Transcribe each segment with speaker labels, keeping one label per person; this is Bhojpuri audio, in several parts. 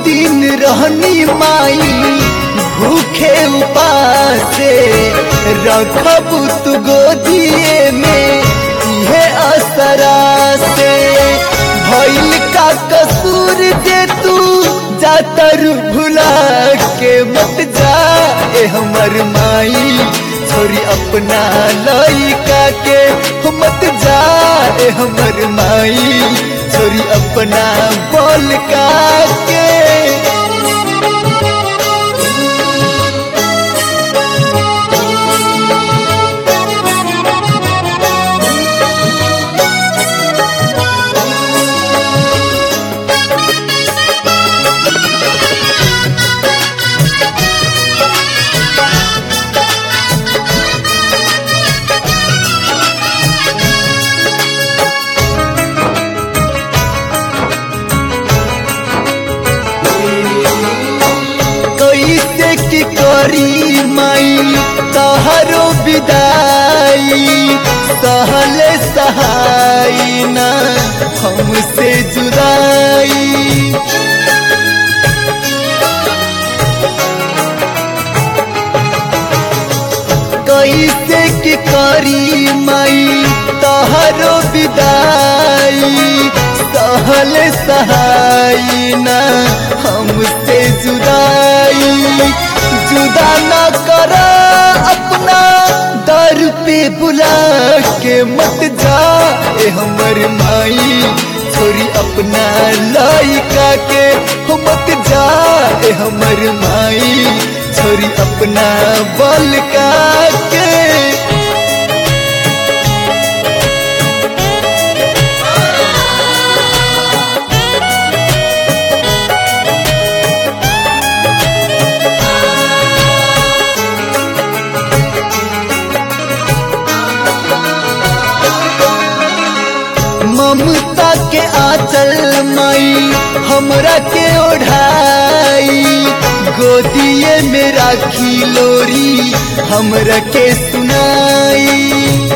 Speaker 1: दिन रहनी माई भूखे उपासे रखब तू गोदिए में इहे असरा से भइल का कसूर जे तू जातर भुला के मत जा ए हमर माई छोरी अपना लइका के मत जा ए हमर माई छोरी अपना बोल का के कैसे की करी माई तहरो विदाई सहले सहाई ना हमसे जुदाई कैसे की करी माई तहरो विदाई सहल सहाई ना हमसे जुदाई जुदा ना कर अपना दर पे बुला के मत जा ए हमर माई छोरी अपना लइका के हो मत जा ए हमर माई छोरी अपना बल का के ममता के आंचल माई हमरा के ओढ़ाई गोदिए में राखी लोरी हमरा के सुनाई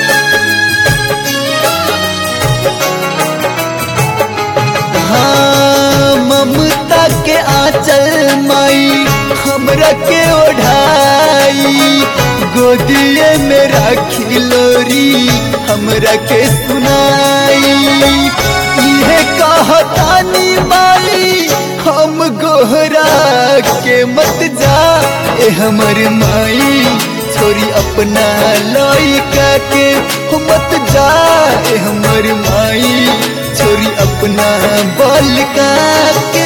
Speaker 1: हाँ ममता के आंचल माई हमरा के ओढ़ाई गोदिए में राखी लोरी हमरा के सुनाई इहे कहतानी माई हम गोहरा के मत जा ए हमर माई छोरी अपना लइका के हो मत जा ए हमर माई छोरी अपना बल का के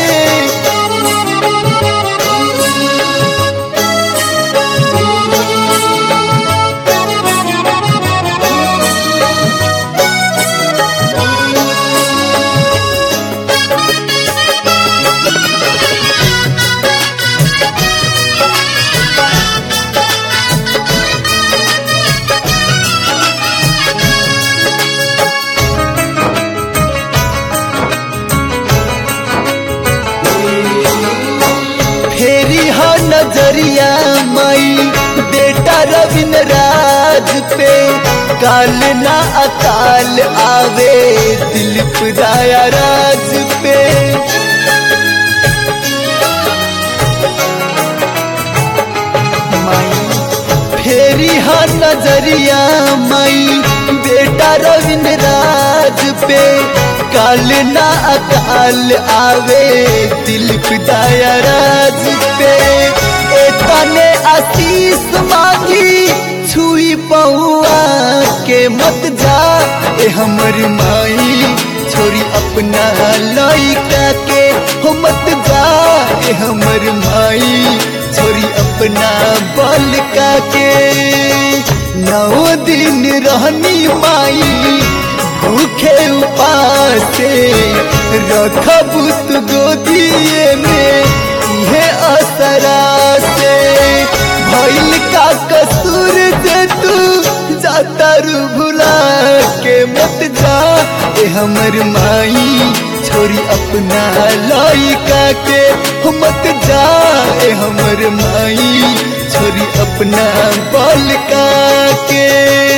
Speaker 1: फेरी हो नजरिया माई बेटा रविंद्र राज पे काल ना अकाल आवे दिलीप दाया राज पे माई फेरी हो नजरिया माई बेटा रविंद्र राज पे काल ना अकाल आवे दिलीप दाया राज पे एतने आशीष मांगी छुई पहुआ के मत जा ए हमर माई छोरी अपना लइका के हो मत जा ए हमर माई छोरी अपना बल का के नौ दिन रहनी माई भूखे उपासे रखब तू गोदिए में इहे असरा से भइल का कसूर से तू जातर भुला के मत जा ए हमर माई छोरी अपना लइका के हो मत जा ए हमर माई छोरी अपना बल का के